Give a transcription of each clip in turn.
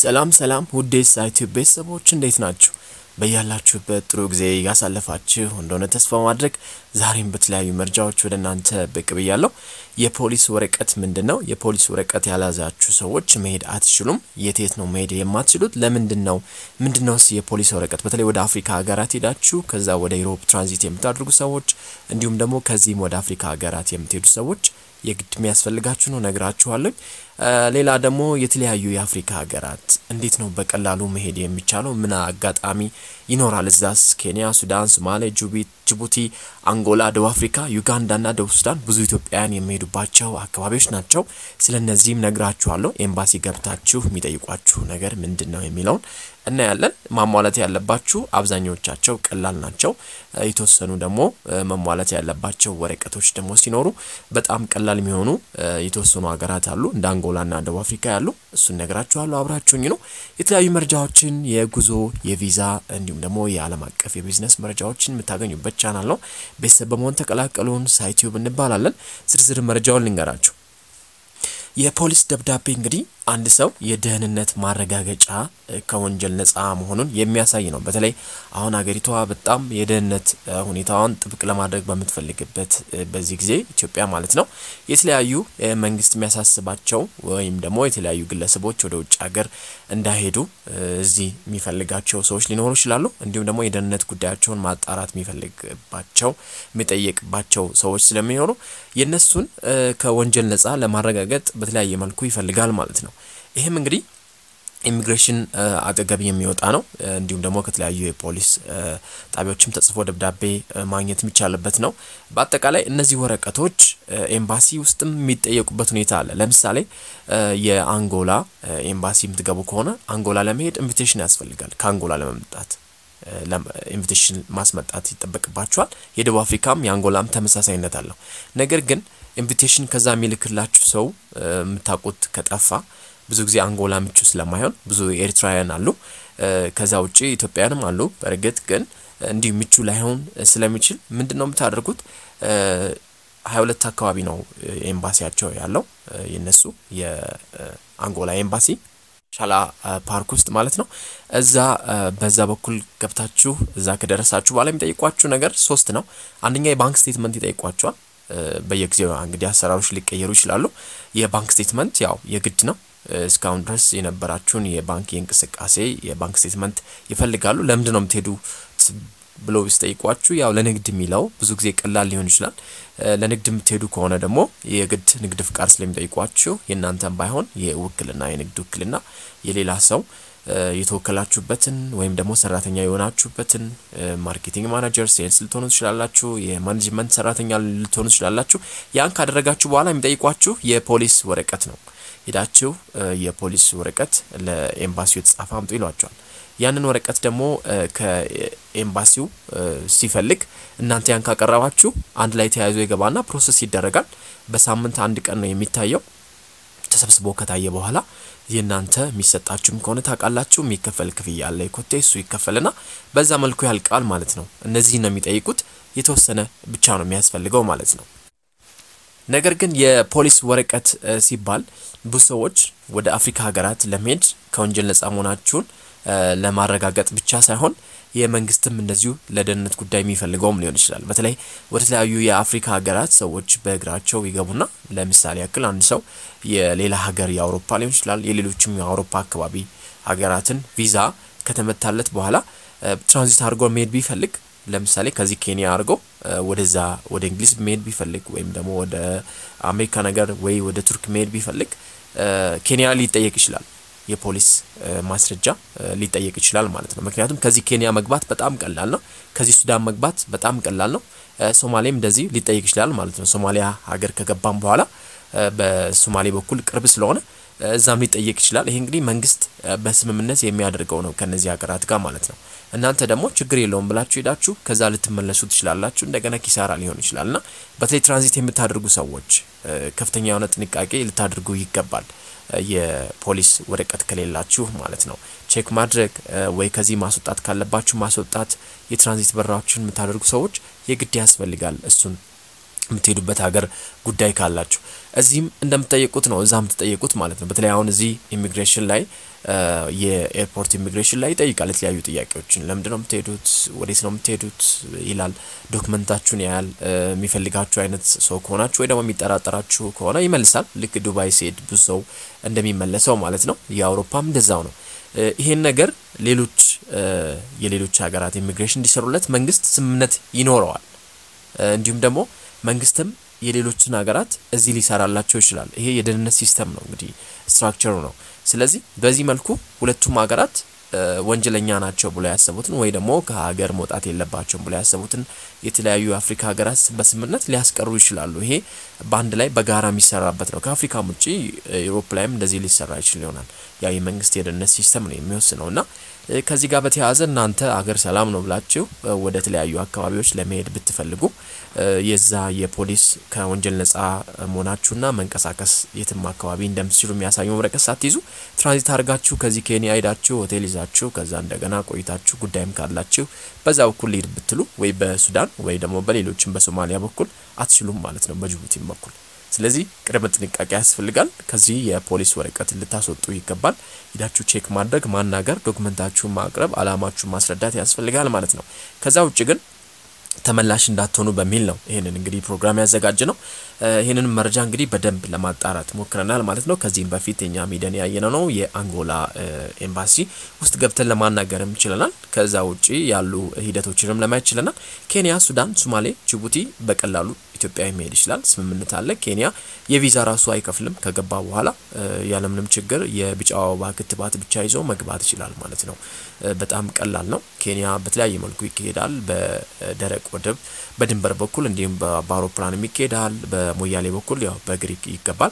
ሰላም ሰላም ውዴ ሳይቲዩብ ቤተሰቦች እንዴት ናችሁ? በያላችሁበት ጥሩ ጊዜ ያሳለፋችሁ እንደሆነ ተስፋ ማድረግ ዛሬም በተለያዩ መረጃዎች ወደ እናንተ ብቅ ብያለሁ። የፖሊስ ወረቀት ምንድን ነው? የፖሊስ ወረቀት ያልያዛችሁ ሰዎች መሄድ አትችሉም። የት የት ነው መሄድ የማትችሉት? ለምንድን ነው? ምንድን ነውስ የፖሊስ ወረቀት? በተለይ ወደ አፍሪካ ሀገራት ሄዳችሁ ከዛ ወደ ዩሮፕ ትራንዚት የምታደርጉ ሰዎች እንዲሁም ደግሞ ከዚህም ወደ አፍሪካ ሀገራት የምትሄዱ ሰዎች የግድ የሚያስፈልጋችሁ ነው ነግራችኋለሁ። ሌላ ደግሞ የተለያዩ የአፍሪካ ሀገራት እንዴት ነው በቀላሉ መሄድ የሚቻለው? ምን አጋጣሚ ይኖራል? እዛስ ኬንያ፣ ሱዳን፣ ሶማሌ፣ ጅቡቲ፣ አንጎላ፣ ደቡብ አፍሪካ፣ ዩጋንዳና ደቡብ ሱዳን ብዙ ኢትዮጵያውያን የሚሄዱባቸው አካባቢዎች ናቸው። ስለ እነዚህም ነግራችኋለሁ። ኤምባሲ ገብታችሁ የሚጠይቋችሁ ነገር ምንድን ነው የሚለውን እናያለን። ማሟላት ያለባችሁ አብዛኞቻቸው ቀላል ናቸው። የተወሰኑ ደግሞ መሟላት ያለባቸው ወረቀቶች ደግሞ ሲኖሩ በጣም ቀላል የሚሆኑ የተወሰኑ ሀገራት አሉ እንደ አንጎላና ደቡብ አፍሪካ ያሉ እሱን ነግራችኋለሁ። አብራችሁኝ ነው። የተለያዩ መረጃዎችን የጉዞ የቪዛ እንዲሁም ደግሞ የዓለም አቀፍ የቢዝነስ መረጃዎችን የምታገኙበት ቻናል ነው። ቤተሰብ በመሆን ተቀላቀሉን። ሳይቲዩብ እንባላለን። ዝርዝር መረጃውን ልንገራችሁ። የፖሊስ ደብዳቤ እንግዲህ አንድ ሰው የደህንነት ማረጋገጫ ከወንጀል ነጻ መሆኑን የሚያሳይ ነው። በተለይ አሁን ሀገሪቷ በጣም የደህንነት ሁኔታዋን ጥብቅ ለማድረግ በምትፈልግበት በዚህ ጊዜ ኢትዮጵያ ማለት ነው የተለያዩ መንግስት የሚያሳስባቸው ወይም ደግሞ የተለያዩ ግለሰቦች ወደ ውጭ ሀገር እንዳይሄዱ እዚህ የሚፈልጋቸው ሰዎች ሊኖሩ ይችላሉ። እንዲሁም ደግሞ የደህንነት ጉዳያቸውን ማጣራት የሚፈልግባቸው የሚጠየቅባቸው ሰዎች ስለሚኖሩ የእነሱን ከወንጀል ነጻ ለማረጋገጥ በተለያየ መልኩ ይፈልጋል ማለት ነው። ይህም እንግዲህ ኢሚግሬሽን አጠገብ የሚወጣ ነው። እንዲሁም ደግሞ ከተለያዩ የፖሊስ ጣቢያዎችም ተጽፎ ደብዳቤ ማግኘት የሚቻልበት ነው። በአጠቃላይ እነዚህ ወረቀቶች ኤምባሲ ውስጥም የሚጠየቁበት ሁኔታ አለ። ለምሳሌ የአንጎላ ኤምባሲ የምትገቡ ከሆነ አንጎላ ለመሄድ ኢንቪቴሽን ያስፈልጋል። ከአንጎላ ለመምጣት ኢንቪቴሽን ማስመጣት ይጠበቅባቸዋል። የደቡብ አፍሪካም የአንጎላም ተመሳሳይነት አለው። ነገር ግን ኢንቪቴሽን ከዛ የሚልክላችሁ ሰው የምታውቁት ከጠፋ ብዙ ጊዜ አንጎላ ምቹ ስለማይሆን ብዙ ኤርትራውያን አሉ። ከዛ ውጭ ኢትዮጵያውያንም አሉ። በእርግጥ ግን እንዲህ ምቹ ላይሆን ስለሚችል ምንድን ነው የምታደርጉት? ሀያ ሁለት አካባቢ ነው ኤምባሲያቸው ያለው የነሱ የአንጎላ ኤምባሲ ሻላ ፓርክ ውስጥ ማለት ነው። እዛ በዛ በኩል ገብታችሁ እዛ ከደረሳችሁ በኋላ የሚጠይቋችሁ ነገር ሶስት ነው። አንደኛ የባንክ ስቴትመንት ይጠይቋቸዋል። በየጊዜው እንግዲህ አሰራሮች ሊቀየሩ ይችላሉ። የባንክ ስቴትመንት ያው የግድ ነው። እስካሁን ድረስ የነበራችሁን የባንክ የእንቅስቃሴ የባንክ ስቴትመንት ይፈልጋሉ። ለምንድን ነው የምትሄዱ ብሎ ሲጠይቋችሁ ያው ለንግድ የሚለው ብዙ ጊዜ ቀላል ሊሆን ይችላል። ለንግድ የምትሄዱ ከሆነ ደግሞ የግድ ንግድ ፍቃድ ስለሚጠይቋችሁ የእናንተን ባይሆን የውክልና የንግድ ውክልና የሌላ ሰው የተወከላችሁበትን ወይም ደግሞ ሰራተኛ የሆናችሁበትን ማርኬቲንግ ማናጀር፣ ሴልስ ልትሆኑ ትችላላችሁ። የማኔጅመንት ሰራተኛ ልትሆኑ ትችላላችሁ። ያን ካደረጋችሁ በኋላ የሚጠይቋችሁ የፖሊስ ወረቀት ነው። ሄዳችሁ የፖሊስ ወረቀት ለኤምባሲው የተጻፈ አምጡ ይሏቸዋል። ያንን ወረቀት ደግሞ ከኤምባሲው ሲፈልግ እናንተ ያን ካቀረባችሁ አንድ ላይ ተያይዞ ይገባና ፕሮሰስ ይደረጋል። በሳምንት አንድ ቀን ነው የሚታየው። ተሰብስቦ ከታየ በኋላ የእናንተ የሚሰጣችሁም ከሆነ ታውቃላችሁ፣ የሚከፈል ክፍያ አለ የኮቴ እሱ ይከፈልና በዛ መልኩ ያልቃል ማለት ነው። እነዚህ ነው የሚጠይቁት። የተወሰነ ብቻ ነው የሚያስፈልገው ማለት ነው። ነገር ግን የፖሊስ ወረቀት ሲባል ብዙ ሰዎች ወደ አፍሪካ ሀገራት ለመሄድ ከወንጀል ነጻ መሆናችሁን ለማረጋገጥ ብቻ ሳይሆን የመንግስትም እንደዚሁ ለደህንነት ጉዳይ የሚፈልገውም ሊሆን ይችላል። በተለይ ወደ ተለያዩ የአፍሪካ ሀገራት ሰዎች በእግራቸው ይገቡና ለምሳሌ ያክል አንድ ሰው የሌላ ሀገር የአውሮፓ ሊሆን ይችላል የሌሎችም የአውሮፓ አካባቢ ሀገራትን ቪዛ ከተመታለት በኋላ ትራንዚት አድርጎ መሄድ ቢፈልግ ለምሳሌ ከዚህ ኬንያ አድርጎ ወደዛ ወደ እንግሊዝ መሄድ ቢፈልግ ወይም ደግሞ ወደ አሜሪካ ነገር ወይ ወደ ቱርክ መሄድ ቢፈልግ ኬንያ ሊጠየቅ ይችላል። የፖሊስ ማስረጃ ሊጠየቅ ይችላል ማለት ነው። ምክንያቱም ከዚህ ኬንያ መግባት በጣም ቀላል ነው። ከዚህ ሱዳን መግባት በጣም ቀላል ነው። ሶማሌም እንደዚህ ሊጠየቅ ይችላል ማለት ነው። ሶማሊያ ሀገር ከገባም በኋላ በሶማሌ በኩል ቅርብ ስለሆነ እዛም ሊጠየቅ ይችላል። ይሄ እንግዲህ መንግስት በስምምነት የሚያደርገው ነው ከነዚህ ሀገራት ጋር ማለት ነው። እናንተ ደግሞ ችግር የለውም ብላችሁ ሄዳችሁ ከዛ ልትመለሱ ትችላላችሁ። እንደገና ኪሳራ ሊሆን ይችላል እና በተለይ ትራንዚት የምታደርጉ ሰዎች ከፍተኛ የሆነ ጥንቃቄ ልታደርጉ ይገባል። የፖሊስ ወረቀት ከሌላችሁ ማለት ነው ቼክ ማድረግ ወይ ከዚህ ማስወጣት ካለባችሁ ማስወጣት። የትራንዚት በራዎችን የምታደርጉ ሰዎች የግድ ያስፈልጋል እሱን የምትሄዱበት ሀገር ጉዳይ ካላችሁ እዚህም እንደምትጠየቁት ነው፣ እዛ የምትጠየቁት ማለት ነው። በተለይ አሁን እዚህ ኢሚግሬሽን ላይ የኤርፖርት ኢሚግሬሽን ላይ ይጠይቃል የተለያዩ ጥያቄዎችን። ለምንድን ነው የምትሄዱት? ወዴት ነው የምትሄዱት ይላል። ዶክመንታችሁን ያያል። የሚፈልጋችሁ አይነት ሰው ከሆናችሁ ወይ ደግሞ የሚጠራጠራችሁ ከሆነ ይመልሳል። ልክ ዱባይ ሲሄድ ብዙ ሰው እንደሚመለሰው ማለት ነው። የአውሮፓም እንደዛው ነው። ይሄን ነገር ሌሎች የሌሎች ሀገራት ኢሚግሬሽን እንዲሰሩለት መንግስት ስምምነት ይኖረዋል። እንዲሁም ደግሞ መንግስትም የሌሎችን ሀገራት እዚህ ሊሰራላቸው ይችላል። ይሄ የደህንነት ሲስተም ነው እንግዲህ ስትራክቸሩ ነው። ስለዚህ በዚህ መልኩ ሁለቱም ሀገራት ወንጀለኛ ናቸው ብሎ ያሰቡትን ወይ ደግሞ ከሀገር መውጣት የለባቸውም ብሎ ያሰቡትን የተለያዩ የአፍሪካ ሀገራት በስምምነት ሊያስቀሩ ይችላሉ። ይሄ በአንድ ላይ በጋራ የሚሰራበት ነው። ከአፍሪካም ውጭ ዩሮፕ ላይም እንደዚህ ሊሰራ ይችል ይሆናል። ያ የመንግስት የደህንነት ሲስተም ነው የሚወስነው እና ከዚህ ጋር በተያያዘ እናንተ አገር ሰላም ነው ብላችሁ ወደ ተለያዩ አካባቢዎች ለመሄድ ብትፈልጉ የዛ የፖሊስ ከወንጀል ነጻ መሆናችሁና መንቀሳቀስ የትም አካባቢ እንደምትችሉ የሚያሳዩ ወረቀት ሳትይዙ ትራንዚት አድርጋችሁ ከዚህ ኬንያ ሄዳችሁ ሆቴል ይዛችሁ ከዛ እንደገና ቆይታችሁ ጉዳይም ካላችሁ በዛ በኩል ሊሄድ ብትሉ ወይ በሱዳን ወይ ደግሞ በሌሎችም በሶማሊያ በኩል አትችሉም ማለት ነው፣ በጅቡቲም በኩል ስለዚህ ቅድመ ጥንቃቄ ያስፈልጋል። ከዚህ የፖሊስ ወረቀት ልታስወጡ ይገባል። ሂዳችሁ ቼክ ማድረግ፣ ማናገር፣ ዶክመንታችሁን ማቅረብ፣ አላማችሁን ማስረዳት ያስፈልጋል ማለት ነው። ከዛ ውጭ ግን ተመላሽ እንዳትሆኑ በሚል ነው ይህንን እንግዲህ ፕሮግራም ያዘጋጅ ነው። ይህንን መረጃ እንግዲህ በደንብ ለማጣራት ሞክረናል ማለት ነው። ከዚህም በፊት እኛ ሚዲያን ያየነው ነው የአንጎላ ኤምባሲ ውስጥ ገብተን ለማናገርም ችለናል። ከዛ ውጭ ያሉ ሂደቶችንም ለማየት ችለናል። ኬንያ፣ ሱዳን፣ ሶማሌ፣ ጅቡቲ በቀላሉ ኢትዮጵያ መሄድ ይችላል። ስምምነት አለ። ኬንያ የቪዛ ራሱ አይከፍልም። ከገባ በኋላ ያለምንም ችግር የቢጫ አበባ ክትባት ብቻ ይዞ መግባት ይችላል ማለት ነው። በጣም ቀላል ነው። ኬንያ በተለያየ መልኩ ይካሄዳል። በደረቅ ወደብ በድንበር በኩል እንዲሁም በአውሮፕላንም ይካሄዳል። በሞያሌ በኩል ያው በእግር ይገባል።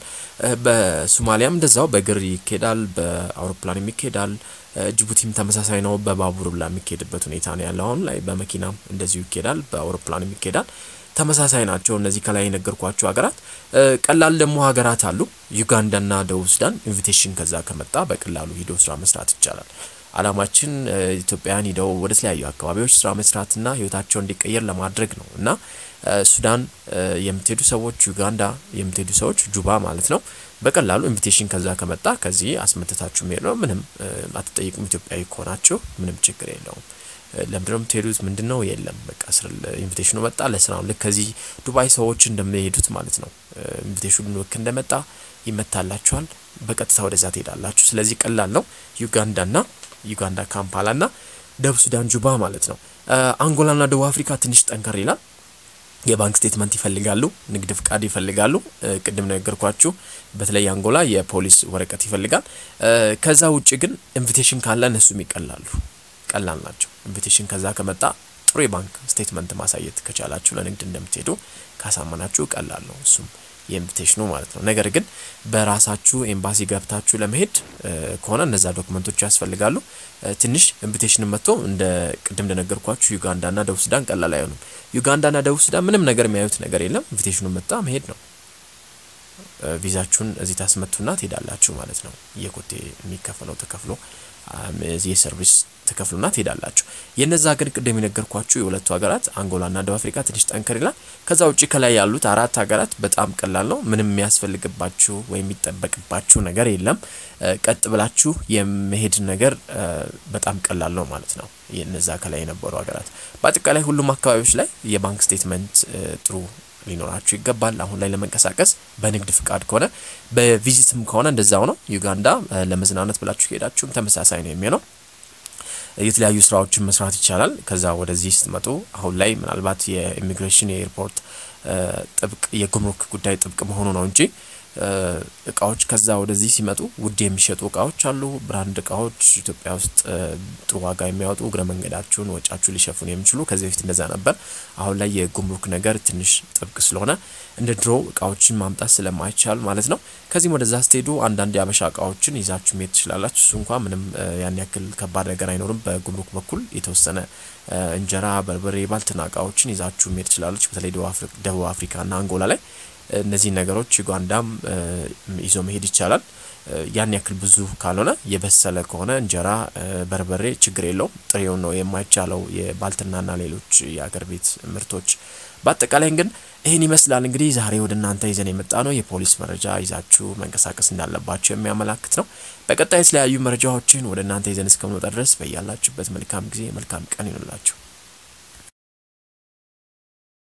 በሶማሊያም እንደዛው በእግር ይካሄዳል። በአውሮፕላንም ይካሄዳል። ጅቡቲም ተመሳሳይ ነው። በባቡር ብላ የሚካሄድበት ሁኔታ ነው ያለው አሁን ላይ። በመኪናም እንደዚሁ ይካሄዳል። በአውሮፕላንም ይካሄዳል። ተመሳሳይ ናቸው እነዚህ ከላይ የነገርኳቸው ሀገራት። ቀላል ደግሞ ሀገራት አሉ። ዩጋንዳና ደቡብ ሱዳን ኢንቪቴሽን ከዛ ከመጣ በቀላሉ ሂዶ ስራ መስራት ይቻላል። አላማችን ኢትዮጵያውያን ሂደው ወደ ተለያዩ አካባቢዎች ስራ መስራትና ህይወታቸው እንዲቀየር ለማድረግ ነው እና ሱዳን የምትሄዱ ሰዎች፣ ዩጋንዳ የምትሄዱ ሰዎች ጁባ ማለት ነው በቀላሉ ኢንቪቴሽን ከዛ ከመጣ ከዚህ አስመተታችሁ መሄድ ነው። ምንም አትጠይቁም። ኢትዮጵያዊ ከሆናችሁ ምንም ችግር የለውም። ለምንድነው የምትሄዱት? ምንድን ነው? የለም በቃ ስር ኢንቪቴሽኑ መጣ ለስራ ልክ ከዚህ ዱባይ ሰዎች እንደሚሄዱት ማለት ነው። ኢንቪቴሽኑ ልክ እንደመጣ ይመታላችኋል፣ በቀጥታ ወደዛ ትሄዳላችሁ። ስለዚህ ቀላል ነው። ዩጋንዳና ዩጋንዳ ካምፓላና ደቡብ ሱዳን ጁባ ማለት ነው። አንጎላና ደቡብ አፍሪካ ትንሽ ጠንከር ይላል። የባንክ ስቴትመንት ይፈልጋሉ፣ ንግድ ፍቃድ ይፈልጋሉ። ቅድም ነገርኳችሁ። በተለይ አንጎላ የፖሊስ ወረቀት ይፈልጋል። ከዛ ውጭ ግን ኢንቪቴሽን ካለ እነሱም ይቀላሉ ቀላል ናቸው። ኢንቪቴሽን ከዛ ከመጣ ጥሩ የባንክ ስቴትመንት ማሳየት ከቻላችሁ ለንግድ እንደምትሄዱ ካሳመናችሁ ቀላል ነው እሱም የኢንቪቴሽኑ ማለት ነው። ነገር ግን በራሳችሁ ኤምባሲ ገብታችሁ ለመሄድ ከሆነ እነዛ ዶክመንቶች ያስፈልጋሉ። ትንሽ ኢንቪቴሽን መጥቶ እንደ ቅድም እንደነገርኳችሁ ዩጋንዳና ደቡብ ሱዳን ቀላል አይሆኑም። ዩጋንዳና ደቡብ ሱዳን ምንም ነገር የሚያዩት ነገር የለም። ኢንቪቴሽኑ መጣ መሄድ ነው። ቪዛችሁን እዚህ ታስመቱና ትሄዳላችሁ ማለት ነው። የኮቴ የሚከፈለው ተከፍሎ የሰርቪስ ተከፍሉና ትሄዳላችሁ። የነዛ ግን ቅድም የነገርኳችሁ የሁለቱ ሀገራት አንጎላና ደቡብ አፍሪካ ትንሽ ጠንከር ይላል። ከዛ ውጭ ከላይ ያሉት አራት ሀገራት በጣም ቀላል ነው። ምንም የሚያስፈልግባችሁ ወይም የሚጠበቅባችሁ ነገር የለም። ቀጥ ብላችሁ የመሄድ ነገር በጣም ቀላል ነው ማለት ነው። የነዛ ከላይ የነበሩ ሀገራት በአጠቃላይ ሁሉም አካባቢዎች ላይ የባንክ ስቴትመንት ጥሩ ሊኖራችሁ ይገባል። አሁን ላይ ለመንቀሳቀስ በንግድ ፍቃድ ከሆነ በቪዚትም ከሆነ እንደዛው ነው። ዩጋንዳ ለመዝናናት ብላችሁ ሄዳችሁም ተመሳሳይ ነው የሚሆነው። የተለያዩ ስራዎችን መስራት ይቻላል። ከዛ ወደዚህ ስትመጡ አሁን ላይ ምናልባት የኢሚግሬሽን የኤርፖርት ጥብቅ የጉምሩክ ጉዳይ ጥብቅ መሆኑ ነው እንጂ እቃዎች ከዛ ወደዚህ ሲመጡ ውድ የሚሸጡ እቃዎች አሉ። ብራንድ እቃዎች ኢትዮጵያ ውስጥ ጥሩ ዋጋ የሚያወጡ እግረ መንገዳችሁን ወጫችሁ ሊሸፍኑ የሚችሉ ከዚህ በፊት እንደዛ ነበር። አሁን ላይ የጉምሩክ ነገር ትንሽ ጥብቅ ስለሆነ እንደ ድሮ እቃዎችን ማምጣት ስለማይቻል ማለት ነው። ከዚህም ወደዛ ስትሄዱ አንዳንድ የአበሻ እቃዎችን ይዛችሁ መሄድ ትችላላችሁ። እሱ እንኳ ምንም ያን ያክል ከባድ ነገር አይኖርም። በጉምሩክ በኩል የተወሰነ እንጀራ፣ በርበሬ፣ ባልትና እቃዎችን ይዛችሁ መሄድ ትችላላችሁ። በተለይ ደቡብ አፍሪካና አንጎላ ላይ እነዚህን ነገሮች ዩጋንዳም ይዞ መሄድ ይቻላል። ያን ያክል ብዙ ካልሆነ የበሰለ ከሆነ እንጀራ፣ በርበሬ ችግር የለውም። ጥሬውን ነው የማይቻለው የባልትናና ሌሎች የአገር ቤት ምርቶች። በአጠቃላይ ግን ይህን ይመስላል እንግዲህ ዛሬ ወደ እናንተ ይዘን የመጣ ነው የፖሊስ መረጃ ይዛችሁ መንቀሳቀስ እንዳለባቸው የሚያመላክት ነው። በቀጣይ የተለያዩ መረጃዎችን ወደ እናንተ ይዘን እስከምንወጣ ድረስ በያላችሁበት መልካም ጊዜ መልካም ቀን ይሆንላችሁ።